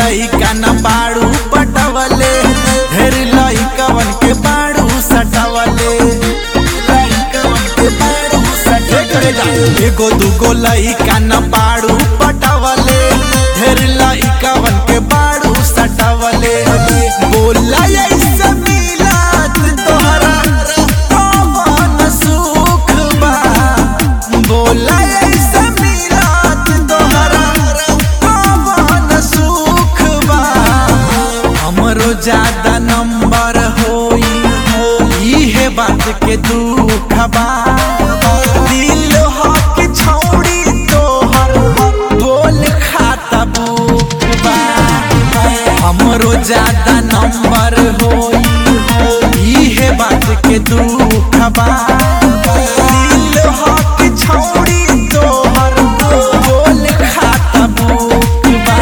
लइका न बाड़ू पटवले ढेर लइकवन के बाड़ू सटवले लइकवन के बाड़ू सटवले एगो दूगो लइका न बाड़ू पटवले ढेर लइकवन के बाड़ू सटवले बोला ऐसे मिलत तोहरा कौन सुख बा बोला ऐसे मिलत तोहरा कौन सुख बा हमरो ज्यादा नंबर होई इहे बात के दुख बा दिल हक छौड़ी तोहर बोल खाता बुक बा हमरो ज्यादा नंबर होई इहे बात के दुख बा दिल हक छौड़ी तोहर बोल खाता बुक बा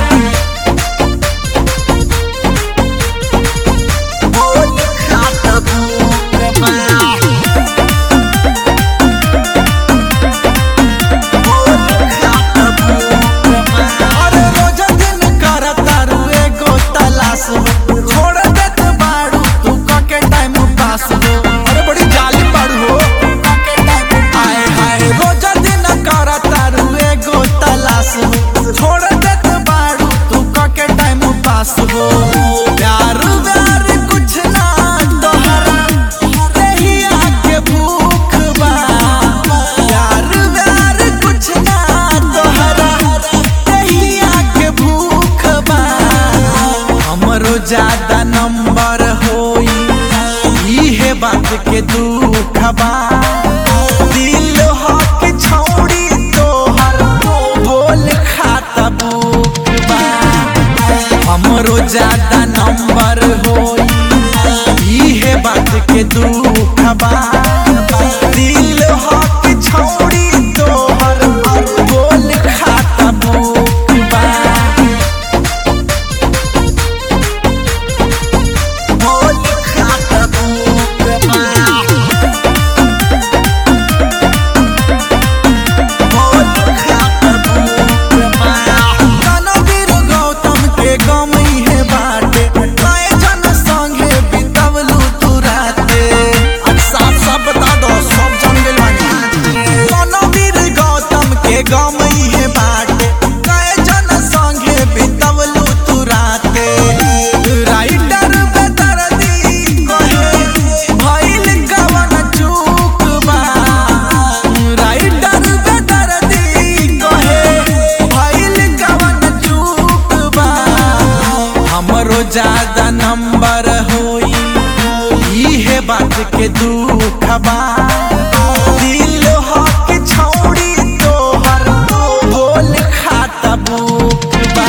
बोल खाता बुक बा अरे रोजा दिन करता रू एगो तलाश हो छोड़ देत बाड़ू तू कके टाइम पास हो अरे बड़ी जाली बाड़ू हो आए हाय रोजा दिन करता रू एगो तलाश हो छोड़ देत बाड़ू तू कके टाइम पास हो प्यार व्यार कुछ ना तोहरा रहिया के भूख बा प्यार व्यार कुछ ना तोहरा रहिया के भूख बा हमरो ज्यादा नंबर होई इहे बात के दुख बा दिल हक छौड़ी तोहर बोल खाता बुक बा हमरो ज्यादा नंबर होई इहे बात के दुख बा दिल हक छौड़ी तोहर बोल खाता बुक बा बोल खाता बुक बा रणवीर गौतम के गमई है बाटे कए जन संगे बितवलू तू राते अब साफ साफ बता दो सब जन गेल बानी रणवीर गौतम के गमई है बाटे कए जन संगे बितवलू तू राते राइटर बेदर्दी कहे भइल कवन चूक बा राइटर बेदर्दी कहे भइल कवन चूक बा हमरो ज्यादा नंबर होई इहे बात के दुख बा दिल हक छौड़ी तोहर बोल खाता बुक बा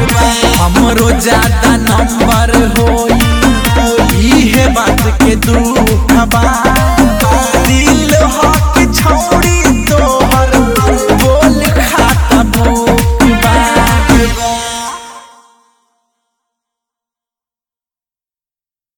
हमरो ज्यादा नंबर होई इहे बात के दुख